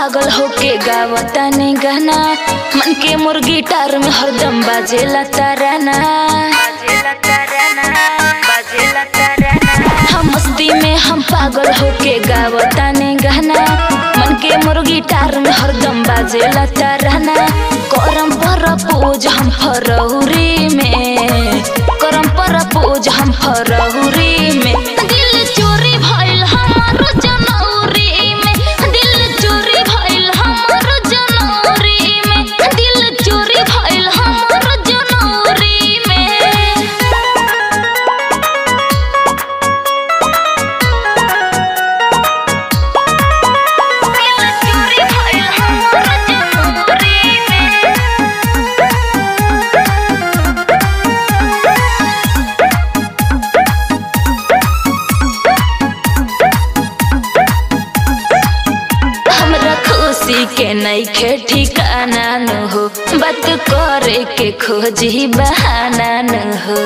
पागल होके गावता ने गाना मन के मुर्गी टार में हरदम बाजेला ताराना हम मस्ती में हम पागल होके गावता ने गाना मन के मुर्गी टार में हरदम बाजेला ताराना करम पर पूज हम फरौरी में करम पर पूज हम फरौरी में दिल चोरी भइल हमारो जनौरी में दिल चोरी भइल हमारो जनौरी में दिल चोरी भइल हमारो जनौरी में दिल चोरी भइल हमारो जनौरी में हमरा खुशी के नइखे ठिकाना न हो बात करे के खोजी बहाना न हो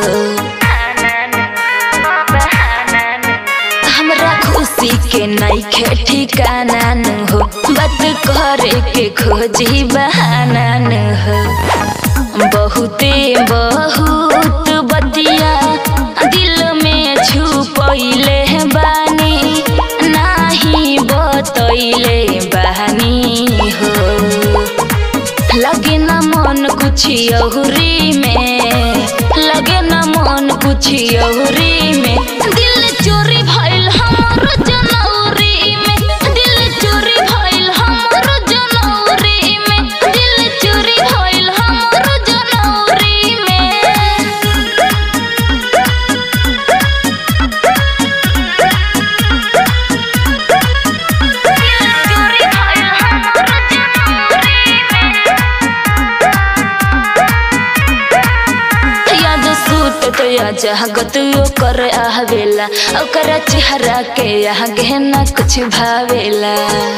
हमरा खुशी के नइखे ठिकाना न हो बात करे के खोजी बहाना न हो बहुते बहुत बतिया दिल में छुपैले बानी नाही बतैले बानी हो लगे न मन कुछ अहुरी में लगे न मन कुछ अहुरी में दिल चोरी भइल हमारो जनौरी में दिल चोरी भइल हमारो जनौरी में दिल चोरी भइल हमारो जनौरी में चोरी भइल हमारो जनौरी में याद सूत तो या जहागत ओकर आवेला ओकर चेहरा के यहाँ गहना कुछ भावेला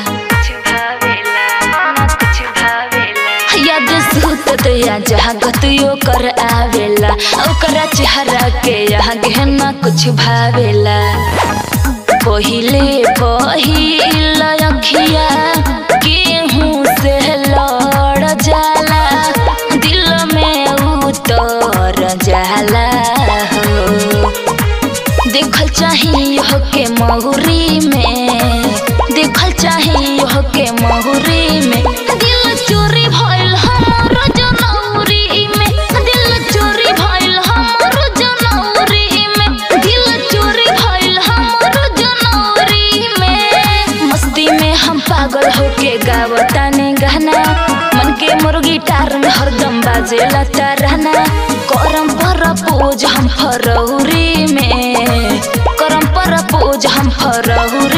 याद सूत तो या जहागत ओकर आवेला ओकर चेहरा के यहाँ गहना कुछ भावेला पहिले पहिल अखिया केहू से लड़ जाला दिल में उतर जाला हो देखल चाहिए हो के महुरी में देखल चाहिए हो के महुरी में दिल चोरी भइल हमारो जनौरी में दिल चोरी भइल हमारो जनौरी में दिल चोरी भइल हमारो जनौरी में मस्ती में हम पागल होके गावता ने गाना मन के मुर्गी टार में हरदम बाजेला ताराना करम पर पूज हम फरौरी में करम पर पूज हम फरौरी